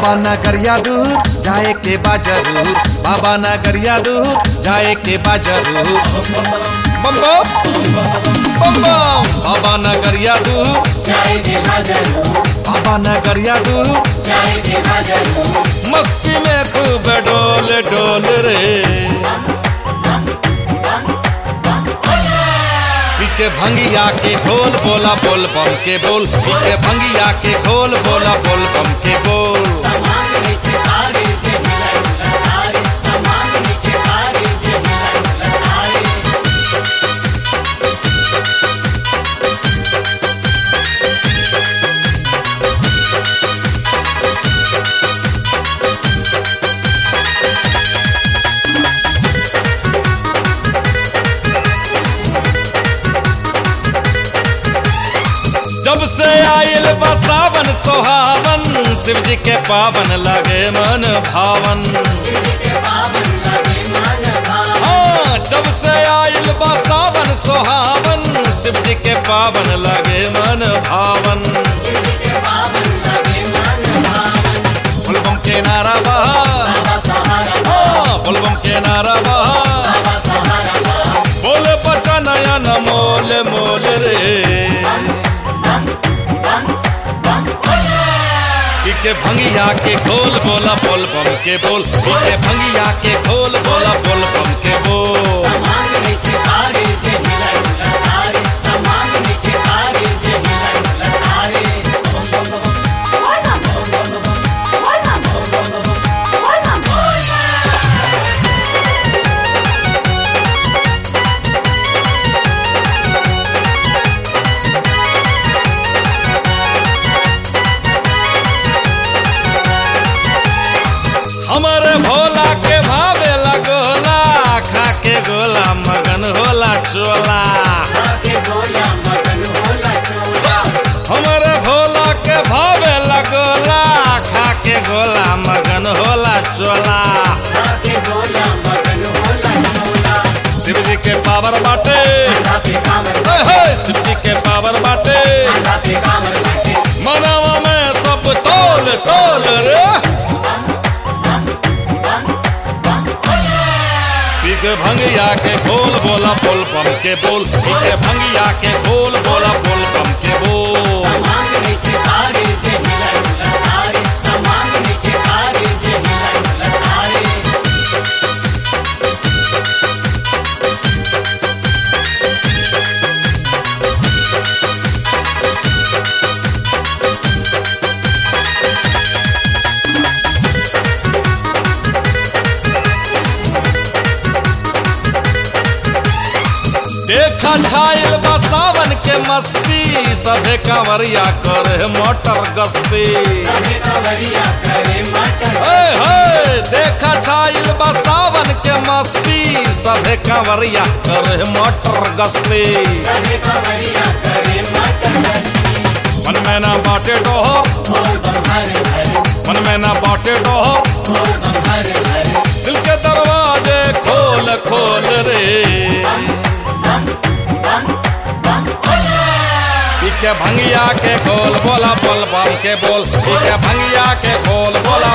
बाबा नगरिया दूर जाए के बा जरूर बाबा नगरिया दूर जाए के बा जरूर बम बम बम बम बाबा नगरिया दूर बाबा नगरिया दूर मस्ती में खूब डोल डोल रे पीके भंगिया के खोल बोला बोल बम के बोल पीके भंगिया के खोल बोला बोल बम के बोल जब से आयल बा सावन सोहावन शिव जी के पावन लगे मन भावन हाँ जब से आयल बा सावन सोहावन शिव जी के पावन लगे मन भावन फुलबम के नारा बहा हाँ फुलबम के नारा बहा बोले बचा नया न मोल मोल रे के भंगिया के खोल बोला बोल बम के बोल के भंगिया के खोल बोला बोल बम के बोल हमारे भोला के भावे लगोला खा के गोला मगन होला चोला हमारे भोला के भावे लगोला खा के गोला मगन होला चोला शिव जी के पावर बाटे हे हे, शिव जी के पावर बाटे मनावा में सब तोल तोल रे पीके भंगिया के खोल बोला बोल बम के बोल पीके भंगिया के खोल बोला बोल बम के बोल देखा छायल बा सावन के मस्ती सभे कंवरिया करे मोटर गस्ती हे हे देखा छायल बा सावन के मस्ती सभे कंवरिया करे मोटर गस्ती मन में ना बाटे डोहो मन में ना बाटे डोहो दिल के दरवाजे खोल खोल रे के भंगिया के खोल बोला बोल बम के बोल के भंगिया के खोल बोला